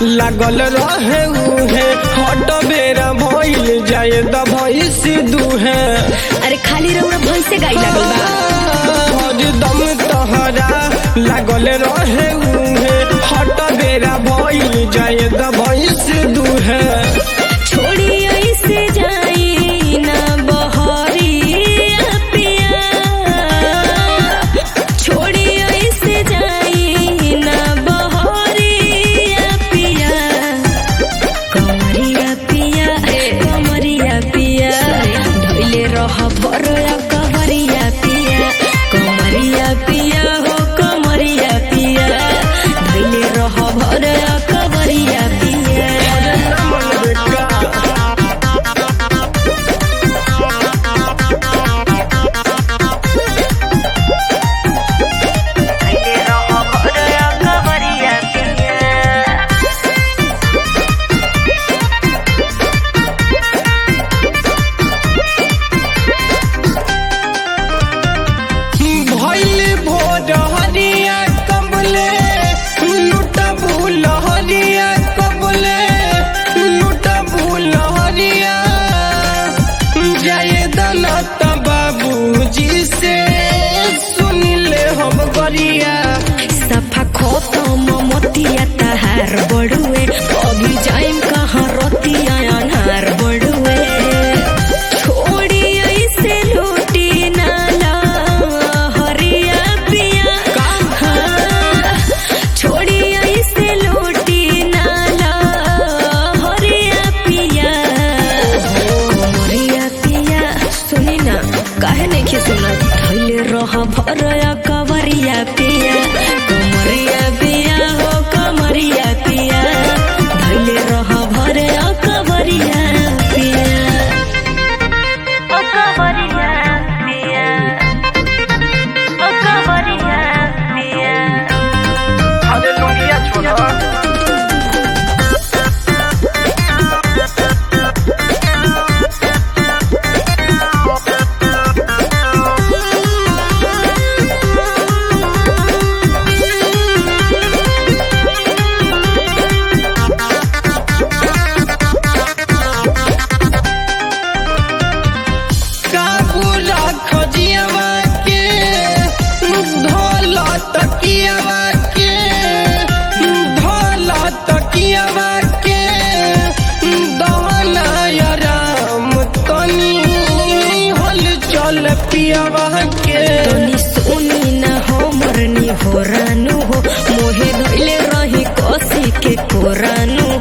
लागल रहे उहे हट बेरा भइल जाए द भइस दुहे अरे खाली रउरा भैंसे गाई लागल बा हरदम तहरा लागल रहे उहे हट बेरा भइल जाए द भइस दुहे छोड़ी ऐसे जाई ना बहरिया पिया छोड़ी ऐसे जाई ना बहरिया पिया कमरिया पिया कमरिया पिया धइले रह बरया कमरिया पिया कमरिया पिया हो कमरिया पिया धइले रह बरया कमरिया पिया भइल भोर हरिया कबले लुट भूल हरिया कबले लुट भूल हरिया जय दलत बाबूजी से सुन ले हम गरिया सफा खत्म मोतिया तहार बड़ुए अभी जाइम कहाँ रोतिया अनार बड़ुए छोड़ी ऐसे लूटी नाला हरिया पिया हाँ, छोड़ी ऐसे लूटी नाला हरिया पिया कमरिया पिया सुनी ना काहे नहीं के सुना धैले रह भरया कवरिया पिया कमरिया पिया हो कमरिया पिया धैले रह भरया कवरिया पिया ओ कवरिया पिया ओ कवरिया पिया अरे लोनिया छोड़ा काबूला खजियावा के धोला तकियावा के धोला तकियावा के दहना राम तनी हल चल पियावा के तनी सुनी ना हो मरनी हो रानू हो मोहे धैले रही कसी के कोरानू